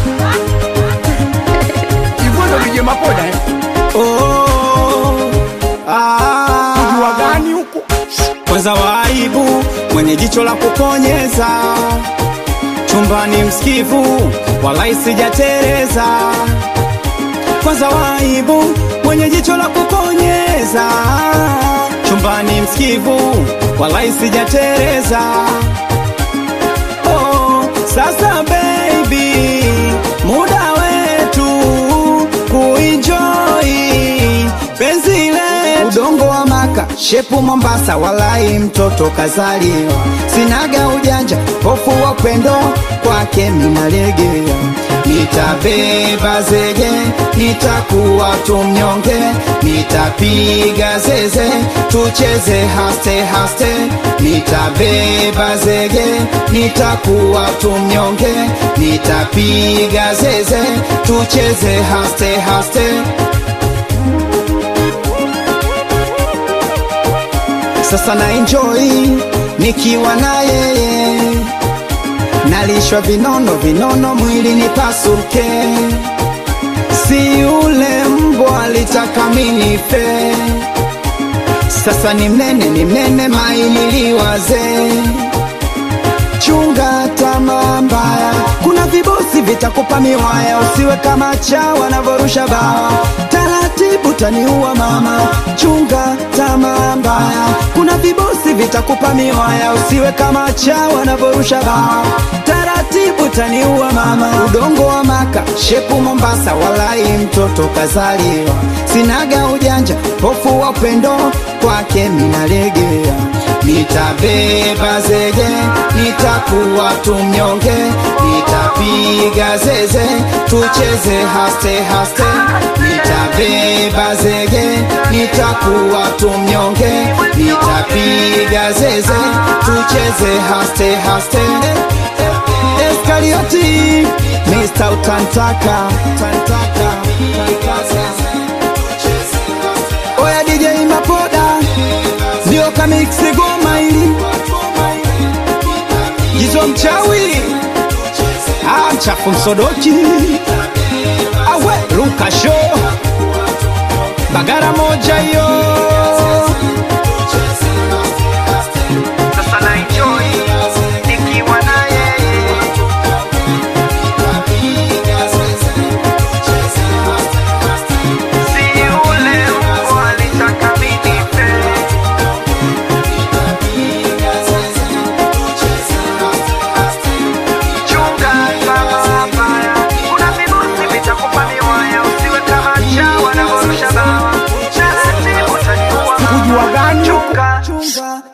hivyo ndo vije mapoda eh? Oh, ah. Jua gani huko kwanza waibu mwenye jicho la kuponyeza chumbani msikivu walai sijatereza kwanza waibu mwenye jicho la kuponyeza chumbani msikivu walai sijatereza oh, sasa baby muda wetu kuenjoy penzi letu udongo wa maka shepu mombasa walai mtoto kazaliwa sinaga ujanja hofu wa upendo kwake minalegea nitabeba zege nitakuwa tumnyonge nitapiga zeze tucheze haste haste nitabeba zege nitakuwa tumnyonge nitapiga zeze tucheze haste haste sasa na enjoy nikiwa na yeye nalishwa vinono vinono mwili nipasuke si yule mbwa alitaka minife sasa ni mnene ni mnene mainiliwaze chunga tamaa mbaya kuna vibosi vitakupa miwaya usiwe kama chawa wanavyorusha bawa taratibu taniua mama chunga tamaa mbaya kuna vibosi vitakupa miwaya usiwe kama chawa wanavyorusha bawa taratibu taniua mama udongo wa maka shepu mombasa walai mtoto kazaliwa sinaga ujanja hofu wa upendo kwake minalegea nitabeba zege nitakuwa tumnyonge nitapiga zeze tucheze haste haste nitabeba zege nitakuwa tumnyonge nitapiga zeze tucheze haste haste Eskarioti Mr. Utantaka Tantaka Oya DJ Mapoda ndio kamiksi goma hili Jizo mchawi ah, mchafu msodoki awe Luka show bagara moja hiyo Sasa na enjoy nikiwa na yeye. Si yule mbwa alitaka minife. Chunga tamaa mbaya. Kuna virusi vitakupa miwaya, usiwe kama chawa wanavyorusha bawa. Taratibu utaniua mama. Kujua gani huko Chunga chunga